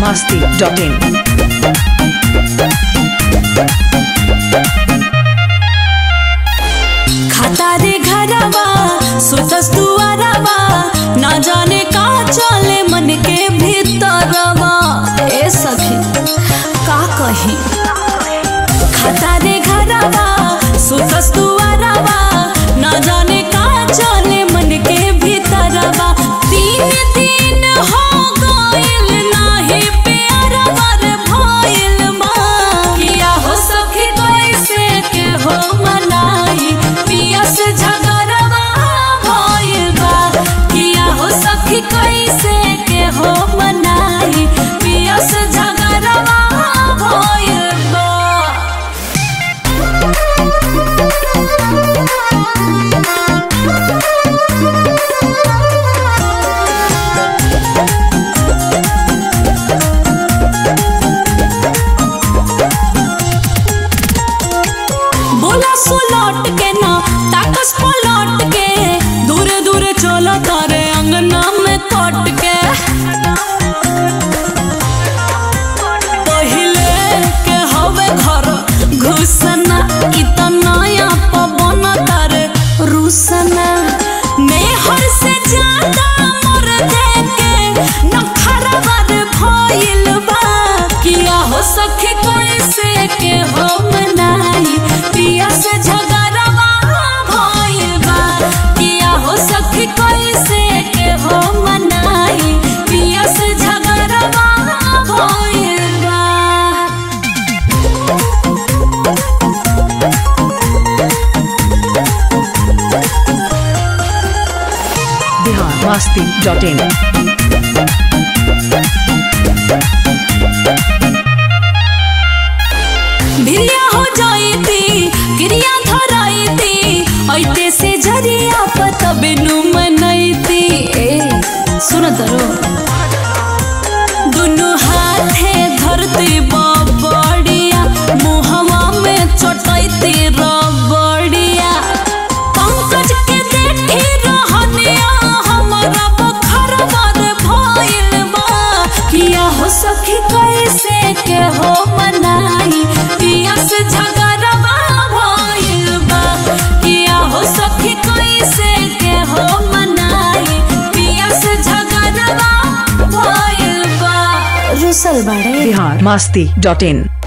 masti.in. खाता रे घरवा सुतस दुआरवा ना जाने का चले मन के भीतरवा ए सखी का कही खाता रे घरवा सुतस दुआरवा ना जाने का चले मन के भीतरवा तीन दिन हो गइल नाही प्यारवा रे भइल बा किया हो सखी कैसे के हो मनाई पिया से झगड़वा भइल बा किया हो सखी कैसे के हो मनाई पिया से झगड़वा भइल बा बोला सुलट के ना ताकस पलट के दूर दूर चलो तारे अंगना में कट के पहिले के हवे घर घुसना इतना या पवन तारे रुसना मेहर से ज्यादा मोर देके नखरा बार भइल बा किया हो सखी कैसे के हो मनाई पिया से झगड़वा भइल बा किया हो सखी कैसे के हो मनाई पिया से झगड़वा भइल बा Bihar masti.in. भिरिया हो जाईती क्रिया धराईती ऐते से जरिया पतबे नु मनैती ए सुन दरो दुनु हाथे धरती बबड़िया मुहवा में चटैती रबड़िया पंकज के देखी रहनिया हमरा बखरवा रे भइल बा किया हो सखी कैसे के हो मनाई पिया से झगड़वा भइल बा किया हो सखी कैसे के हो मनाई पिया से झगड़वा भइल बा रुसल बाड़े Bihar masti.in.